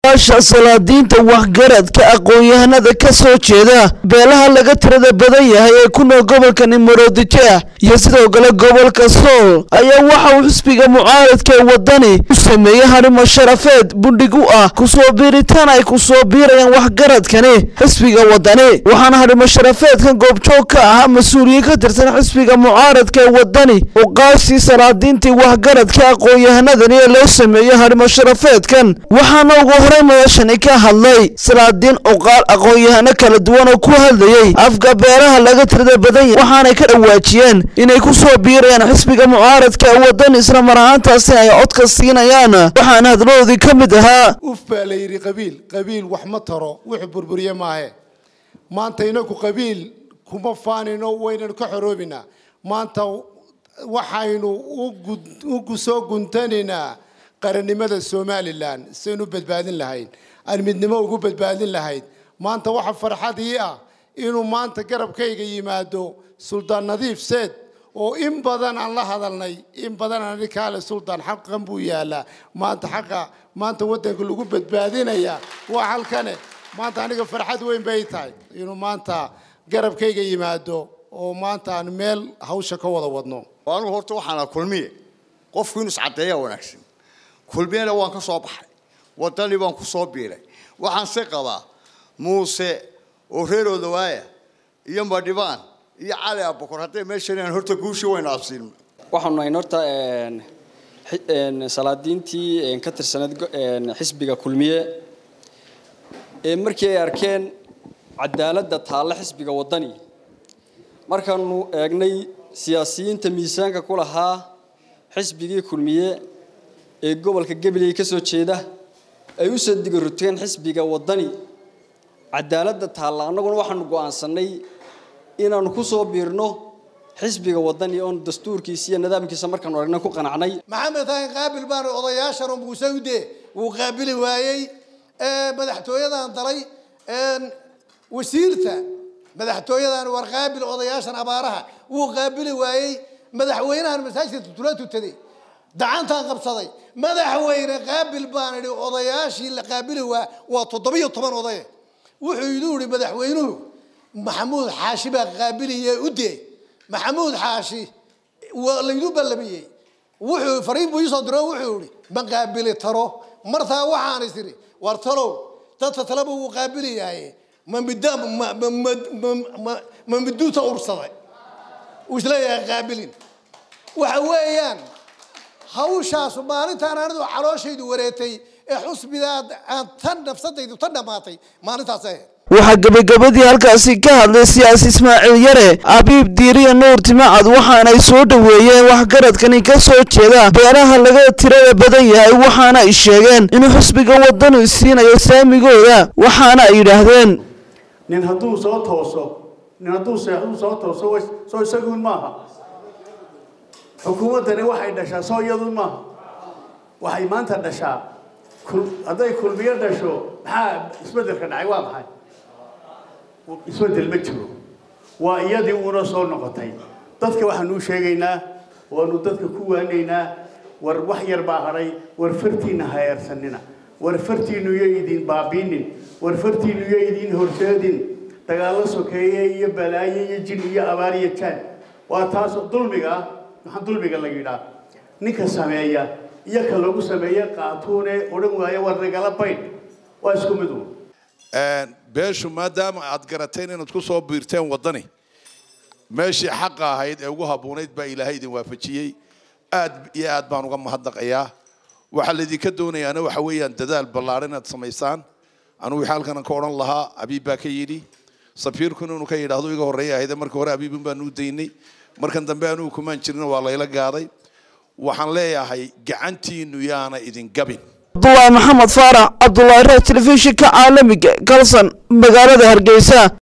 cuqaasha salaadiinta waxgaradka aqoon-yahanada ka soo jeeda beelaha laga tirada badan yahay ee ku nool gobolka nimoroodijeah iyo sidoo kale gobolka sool ayaa waxa uu xisbiga mucaaradka ee wadani u sameeyey harimo sharafeed bundhig u ah kusoo biiritaan ay kusoo biirayaan waxgaradkani xisbiga wadani waxaana harimo sharafeedkan goobjoog ka ahaa mas-uuliyiin ka tirsan xisbiga mucaaradka ee wadani cuqaashii salaadiintii waxgaradka aqoon-yahanadani ee loo sameeyey harimo sharafeedkan waxaana ugu horey madashani ka hadlay salaadiin cuqaal aqoon-yahano kala duwan oo ku hadlayey afka beelaha laga tirada badan yahay waxaanay ka dhawaajiyeen inay ku soo biirayaan xisbiga mucaaradka ee wadani isla mar ahaantaasi ay codka siinayaan waxaana hadladoodii ka mid ahaa uf baa la yidhi qabiil qabiil wax ma taro wuxuu burburiye maahe maanta inagu qabiil kuma faanino waynanu ka xoroobinaa maanta waxaynu u soo guntanaynaa qarannimada somalilan saynu badbaadin lahayn aan midnimo ugu badbaadin lahayd maanta waxa farxad ii ah inuu maanta garabkayga yimaado suldaan nadiif seed oo in badan aan la hadalnay in badan aan idhi kaale suldaan xaqan buu yaalaa maanta xaqa maanta waddanka lagu badbaadinaya waa halkane maanta aniga farxad weyn bay tahay inuu maanta garabkayga yimaado oo maanta aan meel hawsha ka wada wadno anugu horta waxaana kulmiye qofku inuu iscaddeeyaa wanaagsan kulmiyena waan ka soo baxay wadani baan ku soo biiray waxaan se qabaa muuse oo reer odawaaya iyo madhibaan iyo cali abukor hadday meeshan horta guushii waynu absiin waxaanu nahayn horta salaadiintii ka tirsaneed xisbiga kulmiye ee markii ay arkeen cadaaladda taalla xisbiga wadani markaanu eegnay siyaasiyiinta miisaanka ku lahaa xisbigii kulmiye ee gobolka gabiley ka soo jeeda ay u soo digaruteen xisbiga wadani cadaaladda taalla annaguna waxaanu go'aansanay inaanu ku soo biirno xisbiga wadani oon dastuurkiisa iyo nidaamkiisa markaanu aragna ku qanacnay maxamed tahin qaabil baana odayaashan oo muuse ude wuu qaabili waayey madaxtooyadan dalay wasiirta madaxtooyadan war qaabil odayaashan abaaraha wuu qaabili waayey madaxweynahan masaajidka tula tutaday dacantaan qabsaday madaxweyne qaabil baan idhi odayaashii la qaabili waa waa toddobiyo toban odaye wuxuu idu ihi madaxweynuhu maxamuud xaashi baa qaabiliye ude maxamuud xaashi laydu ballamiyey wuxuu fariin buu iisoo diro wuxuu ihi ma qaabili taro martaa waxaan is idhi war talow dadka taleba wuu qaabili yahay ma midda ma miduuta ursaday uu isleeyahay qaabilin waxa weeyaan hawshaasu maalintaan anidu calooshaydu wareetay ee xusbidaa aan tan nafsadaydu tan dhammaatay maalintaasay ahayd waxaa gebagabadii halkaasi ka hadlay siyaasi ismaaciil yare abiib diiriya nuur timacad waxaanay soo dhoweeyeen waxgaradkani ka soo jeeda beelaha laga tirada badan yahay waxaana ay sheegeen inuu xisbiga wadanu siinayo saamigooda waxaana ay yidhaahdeen nin hadduu soo tooso nin hadduu seexduu soo tooso soo isaguun maaha xukuumaddani waxay dhashaa soo iyaduun maaha waxay maanta dhashaa hadday kulmiyo dhasho maxaa isbeddelka dhacay waa maxay isbeddel ma jiro waa iyadii uuna soo noqotay dadka waxaanu u sheegaynaa waanu dadka ku waanaynaa war wax yar baa hadhay war fartiinna ha eersanina war fartiinnu yo idin baabiinin war fartiinnu yo idin horseedin dagaallo sokeeye iyo balaayo iyo jin iyo abaar iyo jaan waa taas dulmiga ah maxaa dulmiga la yidhaa ninka sameeya iyo ka lagu sameeye qaatuune odhan waayo war nagala bayn waa isku mid uun beeshu maadaama aad garateen inaad ku soo biirteen waddani meeshii xaqa ahayd ee ugu habboonayd baa ilaahay idin waafajiyey aad iyo aad baan uga mahadnaqayaa waxaa laydinka doonayaana waxa weeyaan dadaal ballaaran inaad samaysaan anugu wixii halkan ka odhan lahaa abiib baa ka yidhi safiirkuna inuu ka yidhaahdo iga horreeya ahayde marka hore abiibun baan u daynay markan dambe anugu kumaan jirin waa layla gaaday waxaan leeyahay gacantiinu yaana idin gabin cabdulaahi maxamed faarax cabdulaahi reer telefishinka caalamiga galsan magaalada hargeysa